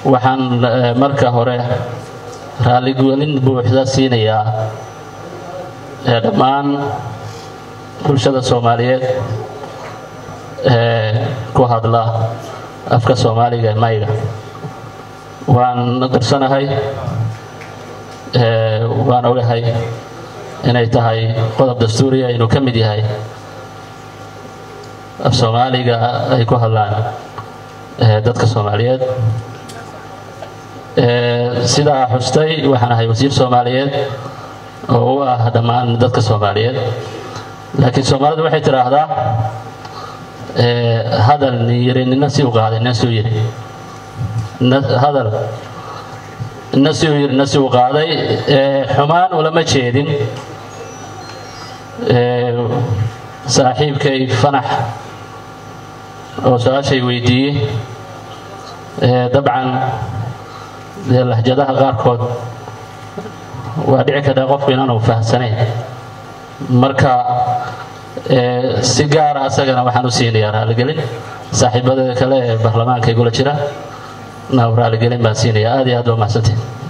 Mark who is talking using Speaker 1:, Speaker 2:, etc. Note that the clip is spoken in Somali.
Speaker 1: waxaan marka hore raalligelin buuxda siinayaa dhammaan bulshada soomaaliyeed ee ku hadla afka soomaaliga ee mayga waan darsanahay waan ogahay inay tahay qodob dastuuriya inuu ka mid yahay af soomaaliga ay ku hadlaan dadka soomaaliyeed sidaa xustay waxaan ahay wasiir soomaaliyeed oo u ah dhammaan dadka soomaaliyeed laakiin soomaalidu waxay tidhaahdaa hadal nin yiri nina si u qaaday nina si u yiri hadal nina si u yiri nina si u qaaday xumaan ulama jeedin saaxiibkay fanax oo su-aashay weydiiyey dabcan dee lahjadaha qaarkood waa dhici kartaa qofku inaanu fahamsanayn marka si gaara asagana waxaan u siinayaa raaligelin saaxiibada kale ee baarlamaanka igula jira na raaligelin baan siinayaa aad iyo aad waa mahadsantiin